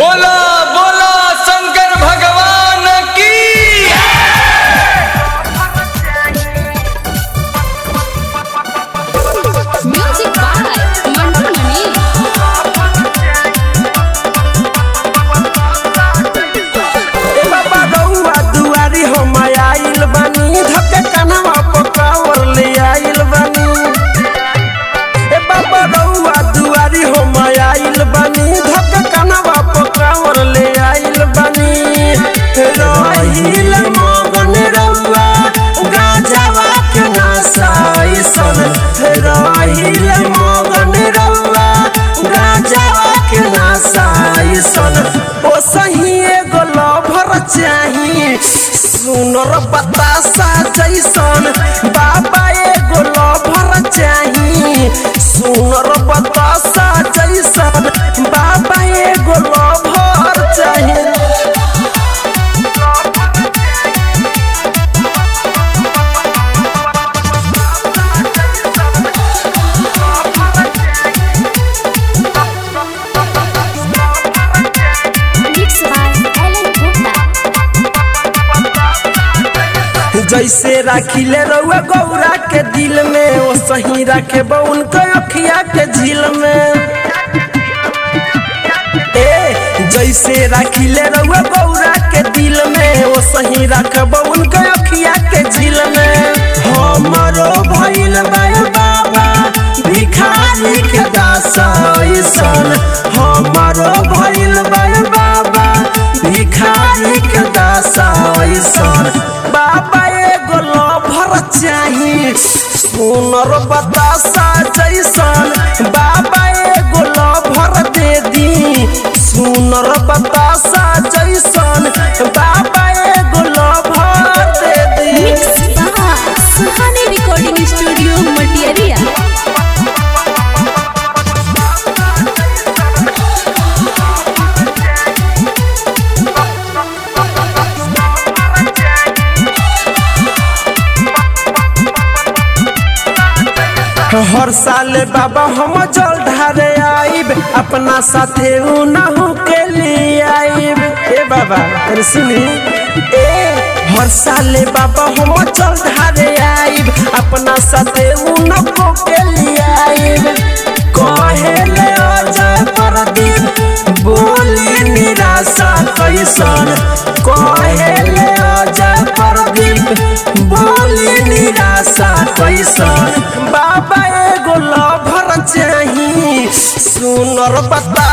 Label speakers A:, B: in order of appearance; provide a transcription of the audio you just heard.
A: बोला बोला शंकर भगवान की
B: Music by Mantu Mani.
C: ए बाबा रउआ दुआरी हम आइल बानी धके कनवा पकावर ले आइल बानी ए बाबा रउआ दुआरी हम आइल बानी धके कनवा पकावर ले आइल बानी रहिल मगन रउआ गाजावा के नासाई सन रहिल मगन रउआ गाजावा के नासाई सन ओ सही एगो लभर चाही सुनर बतासा जैसन बाबा एगो लभर चाही सुनर बतासा जैसन बाबा एगो लभर चाही
B: Mixed by Ellen Gupta.
C: जैसे राखिले रउआ गौरा के दिल में ओ सही राखे उनके अखिया के झील में ए जैसे राखिले रउआ गौरा के दिल में ओ सही राखब उनके अखिया के झील में हमरो भइल बा बाबा भिखारी के दासन हमरो भइल बा बाबा भिखारी के दासन बाबा एगो लभर चाही सुनर बतासा जैसन बाबा एगो लभर दे दी सुनर बतासा जैसन बाबा एगो लभर दे दी
B: Mixed by Suhani Recording Studio, Matiaria.
C: हर साल बाबा हम जल ढारे आइब अपना साथे उनहु के लिए आइब ए बाबा अरे सुनी ए हर साल बाबा हम जल ढारे आइब अपना साथे उनको के लिए आइब कहेले अजय प्रदीप बोली निराशा कैसन कहेले अजय प्रदीप बोली निराशा कैसन बाबा एगो लभर चाही सुनर बता